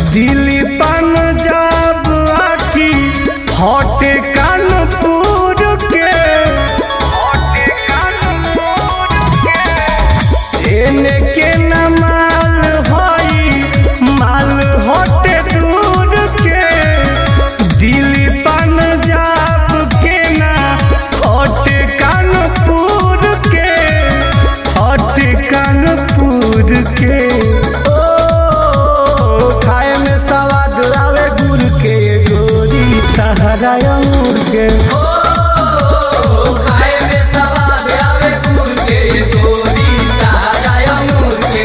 दिल्ली पंजाब आकी हटे कानपुर के एने के न माल हई माल हटे दूर के दिल्ली पंजाब के ना हटे कानपुर के हटे कानपुर के ओ खाए में सवाद आवे गुड़ के गोरी तहरा अंगूर के खाए में सवाद आवे गुड़ के गोरी ताजा अंगूर के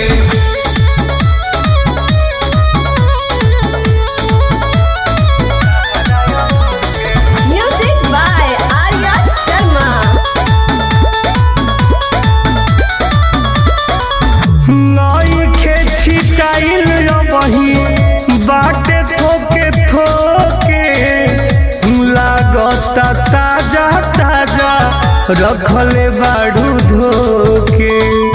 Music by Arya Sharma. नई के छिटाइल बही बाटे थोके थोके लागता ताजा ताजा रखले बाड़ू धोके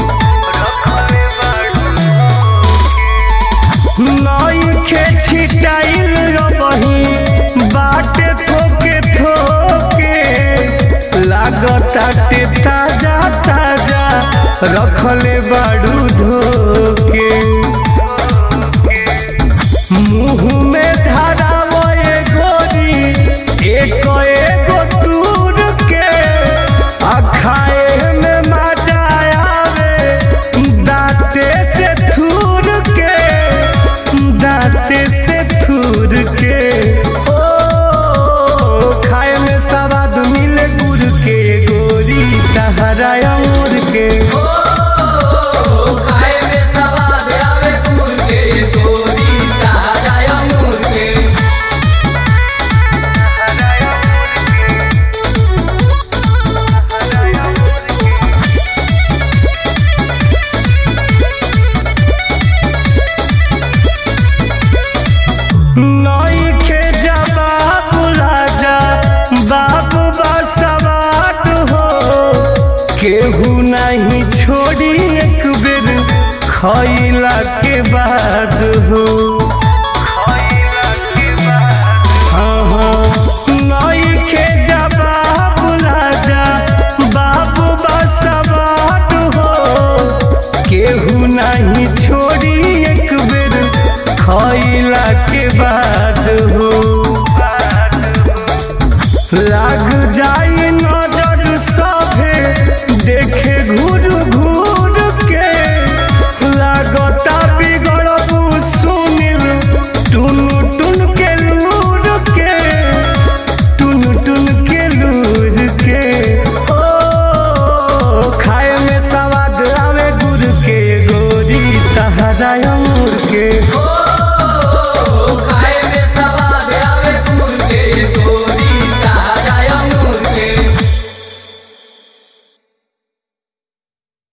नई के छिटाइल बही बाटे थोके थोके लागता टे ताजा ताजा रखले बाड़ू धोके मुंह में धरावो ए गोरी एक एगो दूर के आ खाए में मजा आवे दांते से थूर के दांते से थूर के ओ खाए में सवाद मिले गुड़ के गोरी तहरा अंगूर के खाए में सवाद आवे गुड़ के गोरी ताजा अंगूर के नई के जवाब राजा बाबू बसवाट हो केहू नहीं छोड़ी एक बेर खैला के बाद हो हाँ, हाँ, नई के जवाब राजा बाबू बसवाट हो केहू नहीं छोड़ी एक बेर खैला के बाद हो